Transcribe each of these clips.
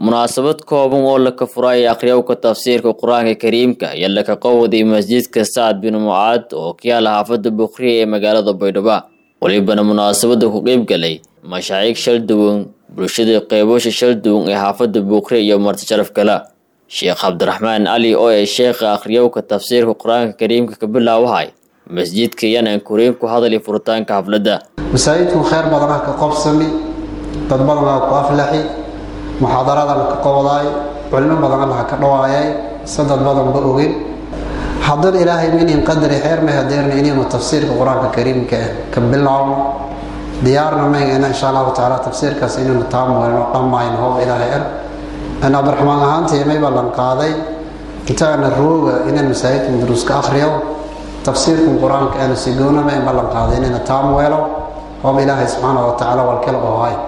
munaasabad kooban oo laka furay akhriyowka tafsiirka qur-aanka kariimka iyo laka qowday masjidka sacad bin mucaad oo ka yaala xaafada bukriya ee magaalada baydhabo welibana munaasabada ku qeyb galay mashaaciig shal duwan bulshada qeybasha shal duwan ee xaafada bukriya iyo marti sharaf kala sheekh cabdiraxmaan cali oo ee sheekha akhriyowka tafsiirka qur-aanka kariimka ka bilaawahay masjidka yanaan kuriin ku hadali furitaanka xafladda masaajidku khayr badanah ka qobsami dad badanaa ku aflaxi muxaadaradan ka qowdaay culimo badan allaha ka dhawaayay se dad badanba ogin haddana ilaahay minin qadari xeer may hadeerna inaynu tafsiirka qur-aanka kariimka ah ka bilaabno diyaarna maygana insha allahu tacaala tafsiirkaas inaynu taamweyno dhammayno hoob ilaahay er an abdiraxmaan ahaantii may ballan qaaday intaana rooga inaan masaajidka duruuska akhriyo tafsiirkan qur-aanka aanu sigoonama in ballan qaaday inayna taamweelo hoob ilaahay subxaana wa tacaala walkala ohay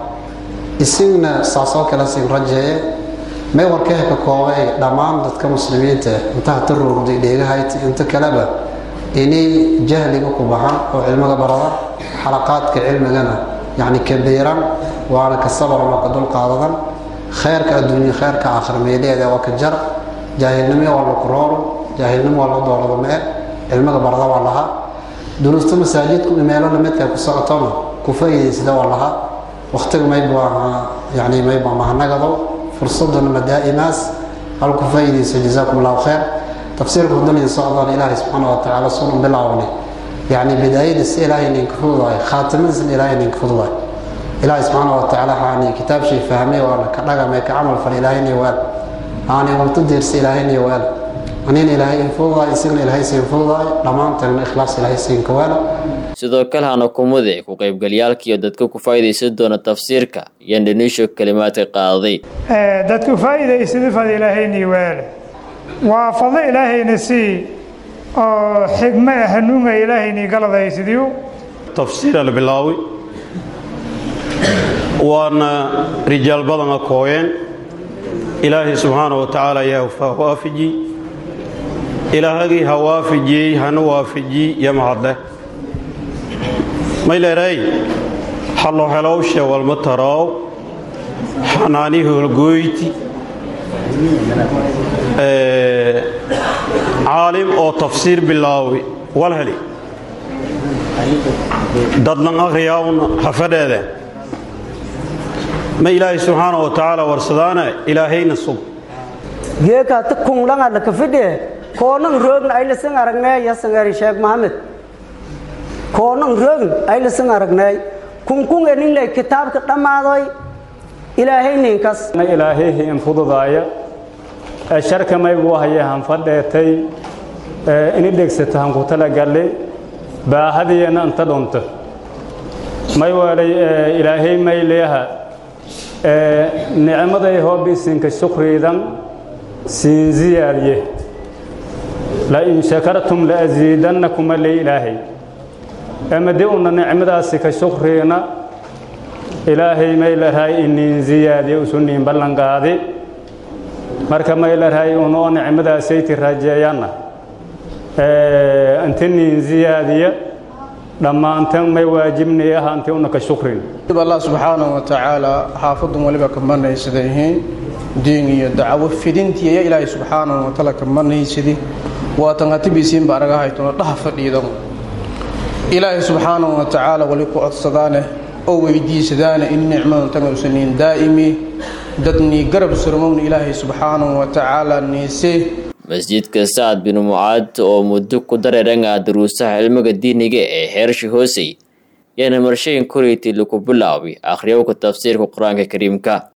isigna saasoo kale sin rajeeye may warkeeh ka koobay dhammaan dadka muslimiinta intaha ta roogday dheegahayt inta kaleba inay jahliga ku baxan oo cilmiga barada xalaqaadka cilmigana yacni kabiiran waana ka sabaran oo ka dulqaadadan kheyrka adduunya kheyrka aakhir meeleeda waa ka jar jaahilnimo waa laku rooro jaahilnimo waa la doorada mee cilmiga barada waa lahaa duruusta masaajidku meelo lamidka ku socotona ku faa'iidaysada waa lahaa waktiga mayba yani mayba mahanagado fursadana madaa'imaas hal ku faa'iidayso jazaakum allahu khayr tafsiirka hudaniya socdaan ilaahay subxaana wa tacaala sunu bilaawni yani bidaayadiisa ilaahay ninka fududaay khaatimadiisna ilaahay ninka fududaay ilaahay subxaana wa tacaala waxaani kitaabshay fahmay waana ka dhagamay ka camal fal ilaahayna waal aani walta deersa ilaahayna waal anina ilaahay in fududaay isagna ilaahay siin fududaay dhammaantanna ikhlaas ilaahay siinka waala sidoo kale hana kumude ku qaybgalyaalka iyo dadka ku faa'iidaysan doona tafsiirka iyo dhanisho kalimaadka qaaday dadku faa'iidaysada fad ilaahayni waale waa fadlo ilaahayna sii oo xigma hanuunga ilaahayni galadaysidiyu tafsiira la bilaaway waana rijaal badana kooyeen ilaahay subxaana wa tacaala yaa waafiji ilaahagii ha waafijiyey hana waafijiy iyo mahadleh may leeray hallo helowshe walma taraaw xanaanii holgoyti caalim oo tafsiir bilaawi wal heli dadlan akhriyaawna hafadheede ma ilaahay subxaana wa tacaala warsadaana ilaahayna sug geekaata kungdhanga kafidhe koonan roogna aylasan aragnay yasangari sheekh maxamed koonan roogn aylasan aragnay kunkung eninley kitaabka dhammaadoy ilaahay ninkas ilaahayhi in fududaaya sharka maygu haye hanfadheetay ini dhegsata hanku talagalle baahadiyana inta dhunto may weelay ilaahay may leeha nicmaday hoobisinka shukriidan siin ziyaadiye lain shakartum laasiidannakuma ley ilaahay amade una nicmadaasi ka shukriina ilaahay may larahay inin ziyaadiye usuniin ballanqaadi marka may larahay unoo nicmadaasaytii rajeeyanna inti niin ziyaadiya dhammaantan may waajibnay ah inti una ka shukrin allah subxaanahu wa tacaala xaafadun waliba ka manaysada yihiin diin iyo dacwo fidintii iyo ilaahay subxaanahu wa taala ka manaysadi waatan hatibiisiinba araga haytuna dhaha fadhiidan ilaahay subxaanahu wa tacaala wali ku codsadaane oo weydiisadaane in nicmadan tagausaniin daa'imi dadnii garab surmowna ilaahay subxaanahu wa tacaala niise masjidka sacad bin mucaad oo muddo ku dareerangaa daruusaha cilmiga diiniga ee xeersha hoosey yaana marshayin koreyti laku bilaawi akhriyowka tafsiirka qur-aanka kariimka